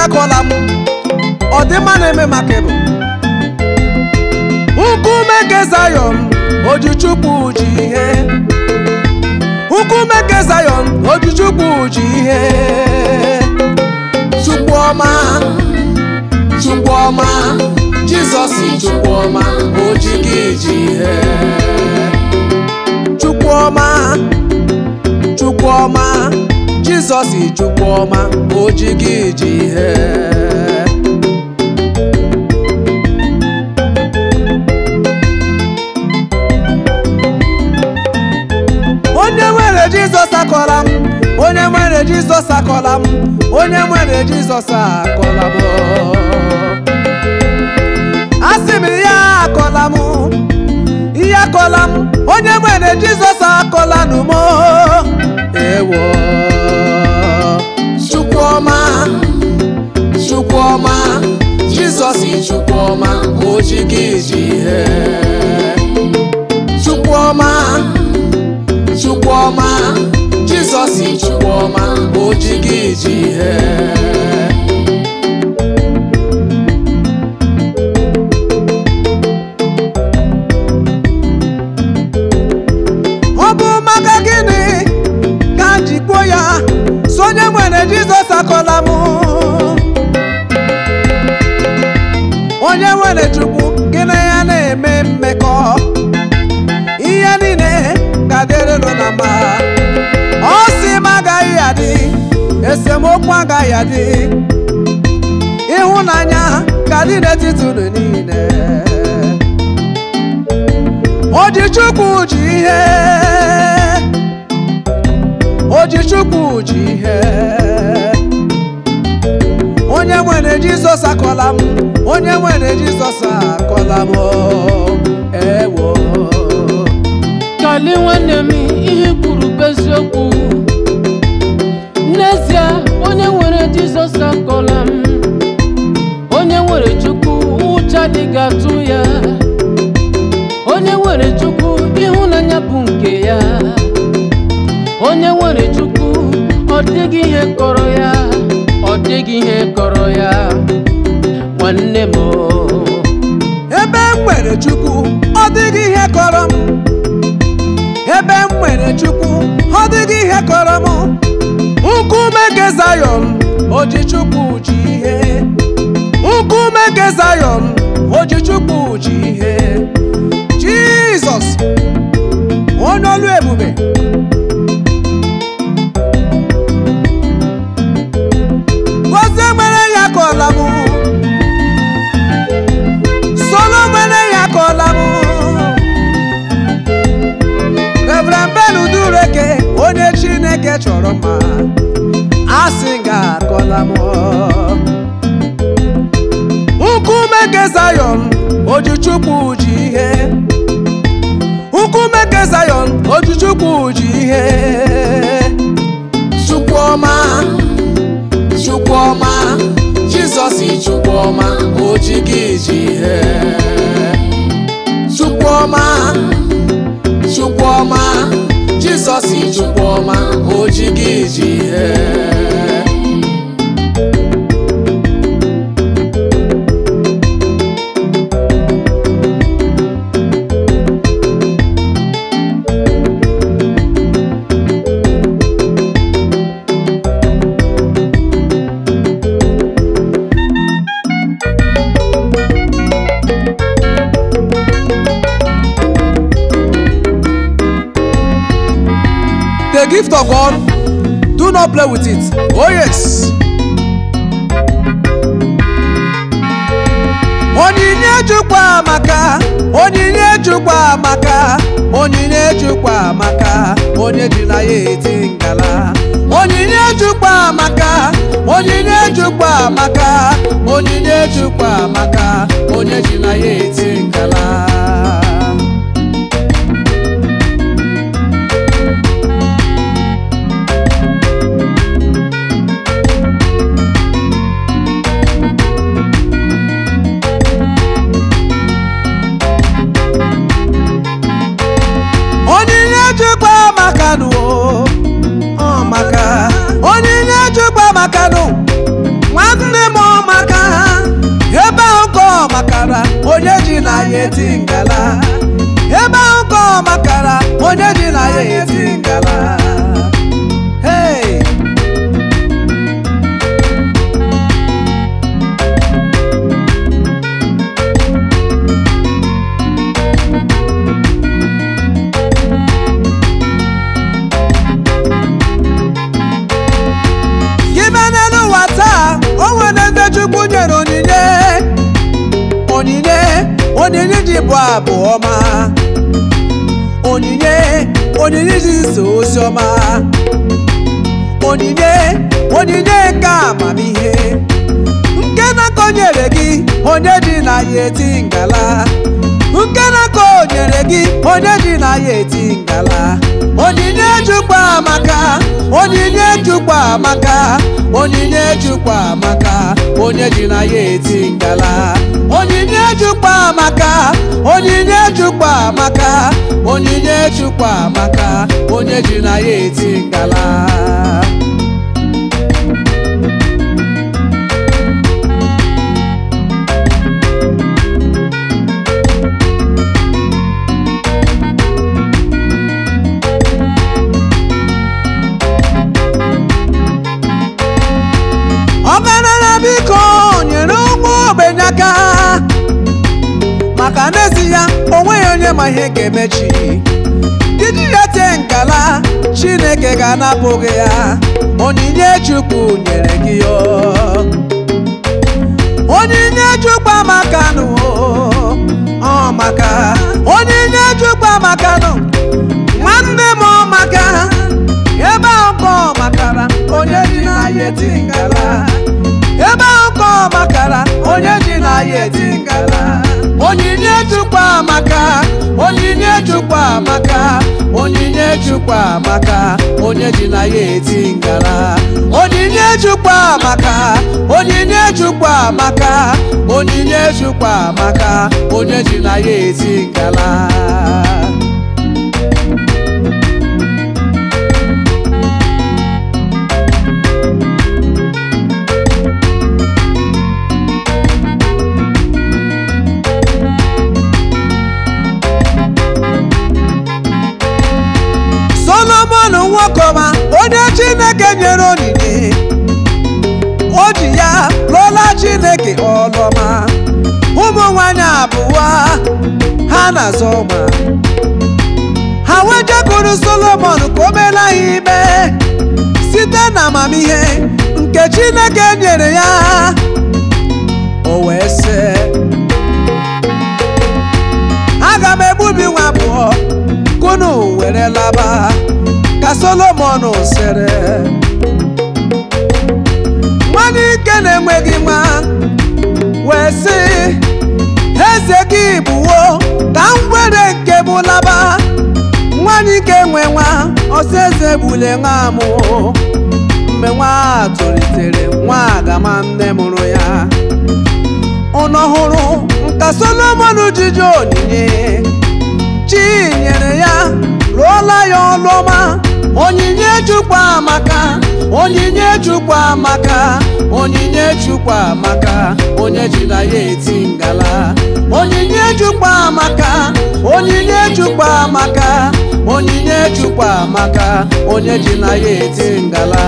akọla m ọdịmma na-eme maka ịbụ nkume nke Zayọn ojichukwu ji ihe nkume nke Zayọn ojichukwu ji ihe chukwu ọma chukwu ọma jizọs chukwu ọma oji gị ji ihe chukwu ọma chukwu ọma jizọs chukwu ọma oji gị ji ihe onye nwere jizọs akọla m onye nwere jizọs akọla m onye nwere jizọs akọla m asị m ya akọla m ihe akọla m onye nwere jizọs akọla n'umo ewo chukwuọma chukwuọma jizọs chukwuọma oji gị ji ihe chukwuọma chukwuọma jizọs chukwuọma oji gị ji ihe ọ bụ maka gịnị ka m ji kwuo ya so onye nwere jizọs akọla m onye nwere chukwu gịnị ya na-eme mmekọ ihe niile ga-adịrịnụ na mma ọ sị m agaghị adị esemokwu agaghị adị ịhụnanya ga-adị n'etiti unu niile Ojichukwu ji ihe Ojichukwu ji ihe onye nwere Jizọs akọla m onye nwere Jizọs akọla m ewo kali nwanne m ihe kwuru bụ eziokwu n'ezie onye nwere jizọs akọla m onye nwere chukwu ụcha adịghị atụ ya onye nwere chukwu ịhụnanya bụ nke ya onye nwere chukwu ọ dịghị ihe kọrọ ya ọ dịghị ihe kọrọ ya nwanne m o. ebe m nwere Chukwu ọ dịghị ihe kọrọ m ebe m nwere Chukwu ọ dịghị ihe kọrọ m nkume nke Zayọn Ojichukwu ji ihe nkume nke Zayọn Ojichukwu ji ihe Jizọs onye olu ebube gozie mere ya kọla m solo mere ya kọla m Reverend Ben Udureke onye Chineke chọrọ mma asị nga akọla m nkume nke Zayọn Ojichukwu ji ihe nkume nke Zayọn Ojichukwu ji ihe Chukwuọma Chukwuọma Jizọs Chukwuọma oji gị ji ihe Chukwuọma Chukwuọma Jizọs Chukwuọma oji gị ji ihe The gift of God, do not play with it. Oh yes. Onyinye Chukwu amaka, onyinye Chukwu amaka, onyinye Chukwu amaka, onye ji na ya eti ngala. Onyinye Chukwu amaka, onyinye Chukwu amaka, onyinye Chukwu amaka, onye ji na ya eti ngala. onyinye Chukwu amakanụ ọ maka onyinye Chukwu amakanụ nwanne m eti ngala ebe ahụ ka ọ makara onye ji na ya eti ngala hey! gị bịa n'elu ụwa taa o nwere ndị chukwu nyere onyinye onyinye onyinye ji bụ abụ ọma onyinye onyinye ji so ozi ọma onyinye onyinye nke amamihe nke na-akọnyere gị onye ji na ya eti ngala nke na-akọnyere gị onye ji na ya eti ngala onyinye jukwa amaka onyinye jukwa amaka onyinye jukwa amaka onye ji na ya eti ngala onyinye jukwa amaka onyinye jukwa amaka onyinye jukwa amaka onye ji na ya eti ngala ọgaranya biko nyere ụmụ ogbenye aka maka n'ezi ya onweghị onye ma ihe ga-emechi iji ya tee ngala chineke ga-anapụ gị ya onyinye chukwu nyere gị ya onyinye chukwu amaka nụ ọ maka onyinye chukwu amaka nụ nwanne m ọ maka ebe ahụ ka ọ makara onye ji na ya eti ngala ebe ahụ ka ọ makara onye ji na ya eti ngala onyinye chukwu amaka onyinye chukwu amaka onyinye chukwu amaka onye ji na ya eti ngala onyinye chukwu amaka onyinye chukwu amaka onyinye chukwu amaka onye ji na ya eti ngala solomon nwokoma onye chineke nyere onyinye o ji ya lụọla chineke ọlọma ụmụ nwanyị abụọ ha na-azọ ma ha wejekwuru solomon ka o meela ha ime site na amamihe nke chineke nyere ya o wee sị aga m egbubi nwa abụọ kunu were laba ka solomon sịrị nwanne ike na-enweghị nwa wee sị eze gị bụwo ka m were nke m laba nwanyị ike nwe nwa ọsọ eze gbule nwa mụ mgbe nwa a tolitere nwa agama nne mụrụ ya ụnọ hụrụ nka solomon jiji onyinye chi nyere ya rụọla ya ọlụ ọma onyinye chukwu amaka onyinye chukwu amaka onyinye chukwu amaka onye ji na ya eti ngala onyinye chukwu amaka onyinye chukwu amaka onyinye chukwu amaka onye ji na ya eti ngala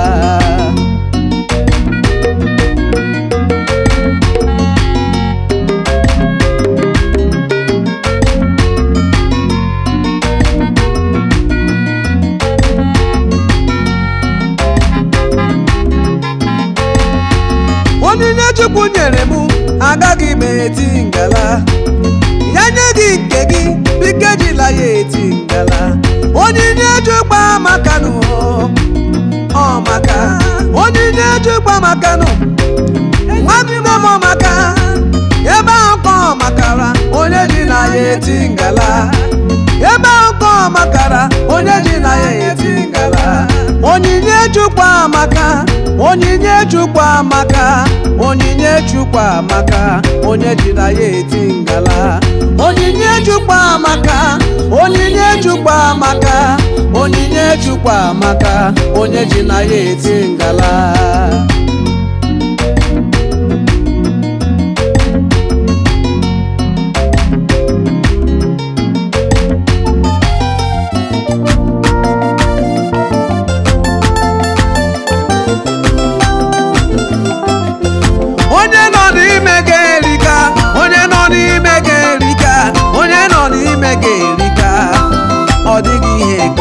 onyinye chukwu nyere m agaghị m eti ngala ya nye gị nke gị biko ejila ya eti ngala onyinye chukwu amakanụ ọ maka onyinye chukwu amakanụ nwanne m maka ebe ahụ ka ọ makara onye ji na ya eti ngala ebe ahụ ka ọ makara onye ji na ya eti ngala onyinye chukwu amaka onyinye chukwu amaka onyinye chukwu amaka onye ji na ya eti ngala onyinye chukwu amaka onyinye chukwu amaka onyinye chukwu amaka onye ji na ya eti ngala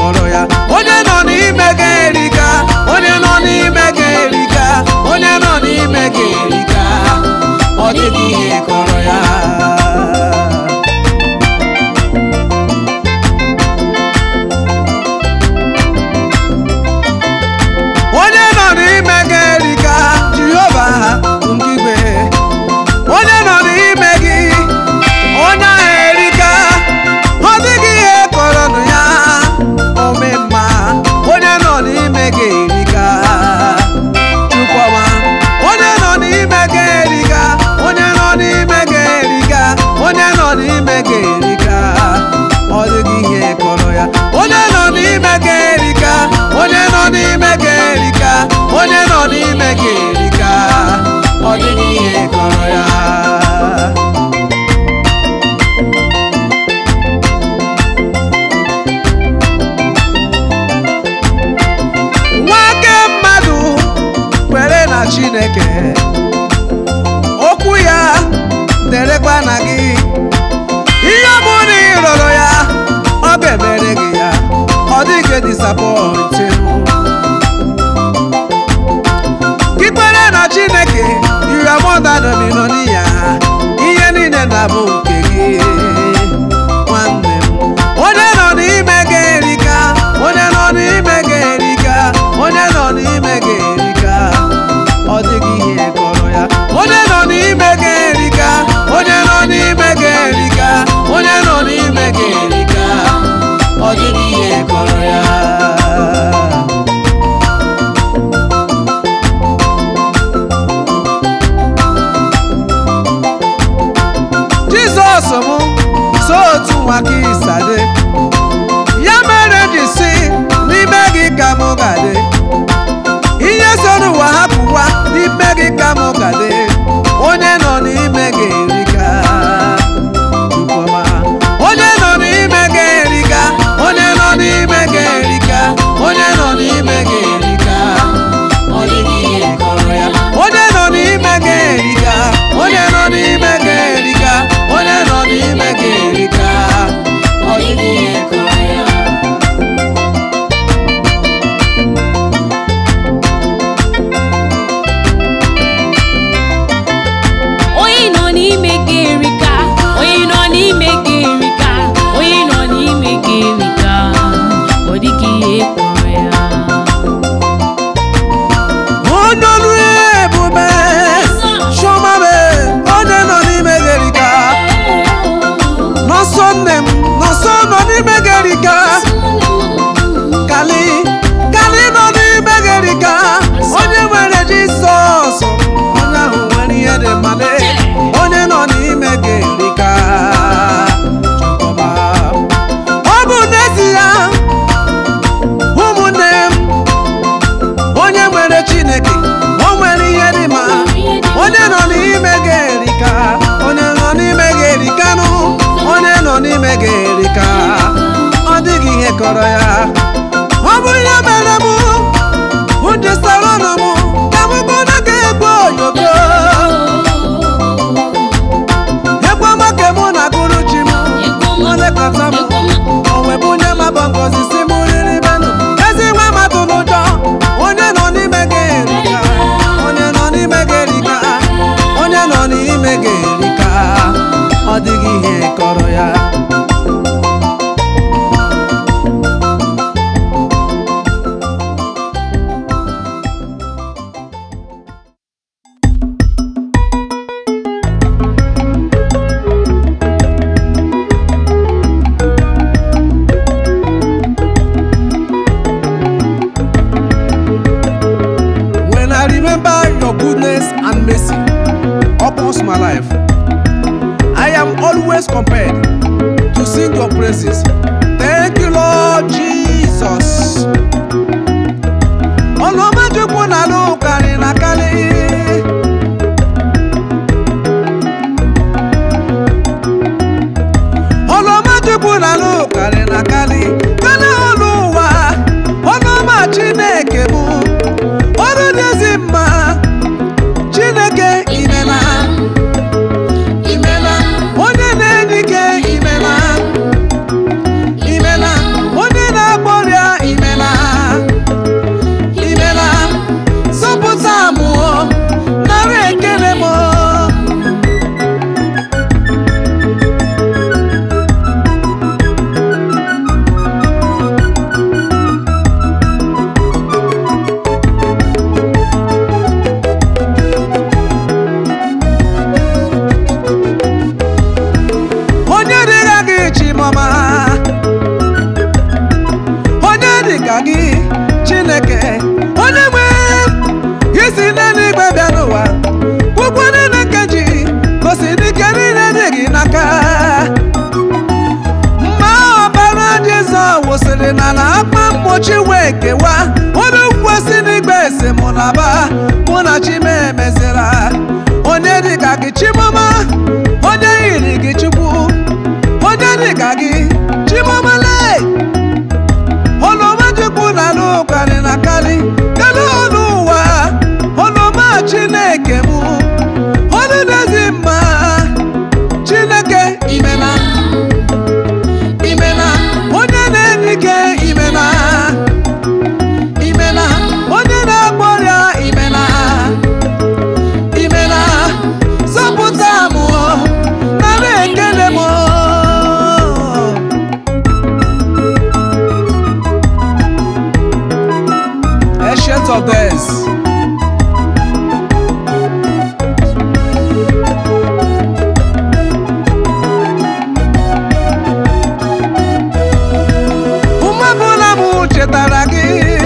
kọrọ ya onye nọ n'ime gị erika onye nọ n'ime gị erika onye nọ n'ime gị erika ọ dịghị ihe kọrọ ya onye nọ n'ime gị erika jehova ngigwe onye nọ n'ime gị onye ahụ erika ọ dịghị ihe kọrọnụ ya ome mma onye nọ n'ime gị erika chukwuma onye nọ n'ime gị erika onye nọ n'ime gị erika onye nọ n'ime gị erika ọ dịghị ihe kọrọ ya onye nọ n'ime gị erika onye nọ n'ime gị erika onye nọ n'ime gị erika ọ dịghị ihe kọrọ ya nwoke mmadụ kwere na chineke okwu ya derekwa na gị ihe ọ bụla ị rọrọ ya ọ ga-emere gị ya ọ dịghị disapọntin gị kwere na chineke ire mọdanminoni ya ihe niile na-abụ nke gị nwanne m onye nọ n'ime gị erika onye nọ n'ime gị erika onye nọ n'ime gị erika ọ dịghị ihe kọrọ ya onye nọ n'ime gị erika onye nọ n'ime gị erika onye nọ n'ime gị erika ọ dịghị ihe kọrọ ya jizọs mụ so otu nwa ka ịsade ya mere ji si n'ime gị ka mụ gade ihe so n'ụwa hapụwa n'ime gị ka mụ gade onye nọ n'ime gị erika Chukwuma. onye nọ n'ime gị erika onye nọ n'ime gị erika onye nọ n'ime gị erika ọ dịghị ihe kọrọ ya onye nọ n'ime gị erika onye nọ n'ime gị erika onye nọ n'ime gị erika ọ dịghị ihe kọrọ ya onye nọ n'ime gị erika onye nọ n'ime gị erika onye nọ n'ime gị erika ọ dịghị ihe kpọrọ ya onye ọrụ ebube chiọmabe onye nọ n'ime gị erika n'ọsọ nne m n'ọsọ nọ n'ime gị erika kali kali nọ n'ime gị erika onye nwere jisọs onye ahụ nwere ihe dị mmadụ onye nọ n'ime gị erika Chukwuma. ọ bụ n'ezie ụmụnne m onye nwere chineke o nwere ihe dị mma onye nọ n'ime gị erika onye nọ n'ime gị erikanụ onye nọ n'ime gị erika ọ dịghị ihe kọrọ ya ọ bụ ihe mere mụ ụdịsara ọnụ mụ ka mụ bụ na ga-egbu oyoko egwu ọma ka mụ na gụrụ chi m ọ lekọta m o webụ onye maba ngozi si mụ riri benụ ezi nwa mmadụ n'ụjọ onye nọ n'ime gị erika onye nọ n'ime gị erika onye nọ n'ime gị erika ọ dịghị ihe kọrọ ya When I remember your goodness and mercy upon my life, I am always compelled to sing your praises. Thank you, Lord Jesus. Ọlọ́mọdékun náà ló kárí na kálí. Ọlọ́mọdékun náà ló kárí na kálí. Kálí olúwa, ọlọ́mọ Chineke mụ. Ọrụ dịzi mma, Chineke imela. Imela, onye na-enye ike imela. akpa mgbochi wee kewa onye kwesị n'igbe ese mụ na ba mụ na chimemezira onye dịka gị chimama onye yiri gị chukwu onye dịka gị chimamale oloma chukwu na alụkarị na karị kedu ọnụ ụwa oloma chineke mụ onye na-ezi mma chineke imena imena onye na-enye ike imena imena onye na-agba ọrịa imena imena zọpụta m nara ekele m Ancient of days. Ume ọbụla m chetara gị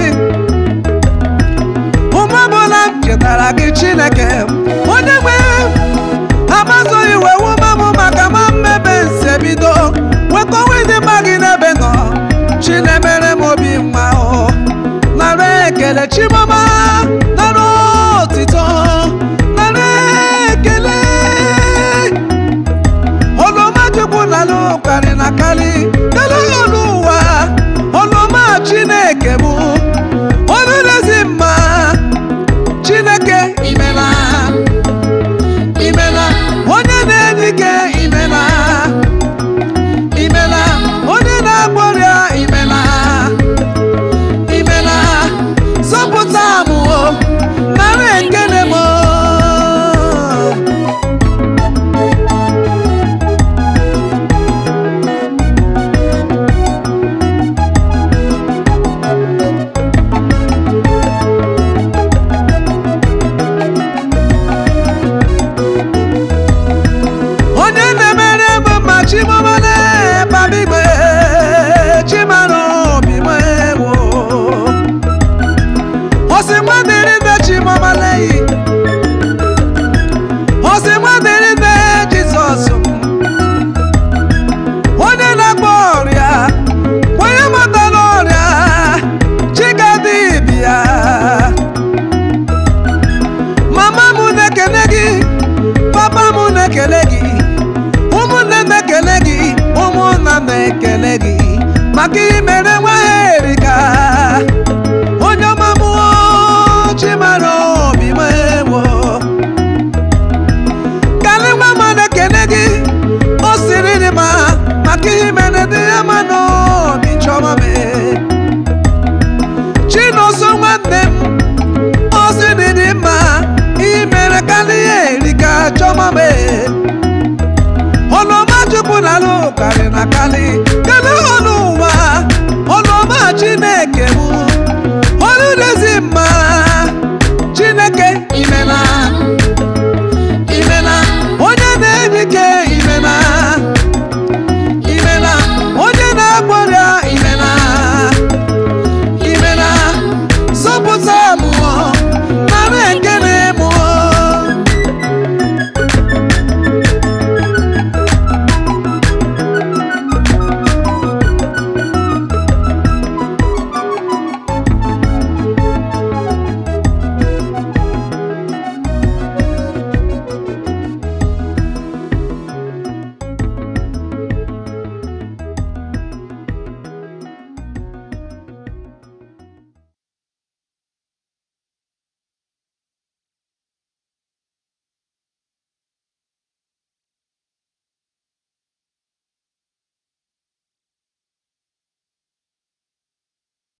Ume ọbụla m chetara gị Chineke onye nwe amazoghị iwe wume m maka ma mmebe nse bido nwekọwa ịdị mma gị n'ebe nọ chinemere m obi nwa o nara ekele chimama nara otito nara ekele oloma chukwu na lụkarị na karị kele ọnụ ụwa oloma chineke bụ onye na-ezi mma chineke imela imela onye na-enye ike imela imela onye na-agba ọrịa imela imela zọpụta m o nara ekele m o. onye na-emere m mma chimamale babigbe chimara obi m ewo osi nwadịrị nne chimamale yi osi nwadịrị nne jizọs onye na-agba ọrịa onye matara ọrịa chigadibia mama m na-ekele gị papa m na-ekele gị ụmụnne na-ekele gị ụmụnna na-ekele gị maka imere nwa ha erika onye ọma m chimara obi m ewo kalị nwa m na-ekele gị o siri dị ma maka imere dị ya ma n'obi chọma m chinoso nwanne m ozi dị dị mma ihe mere karịa erika chọma m ọlọma chukwu na alụ karị na karị kelee ọnụ ụwa ọlọma chineke bụ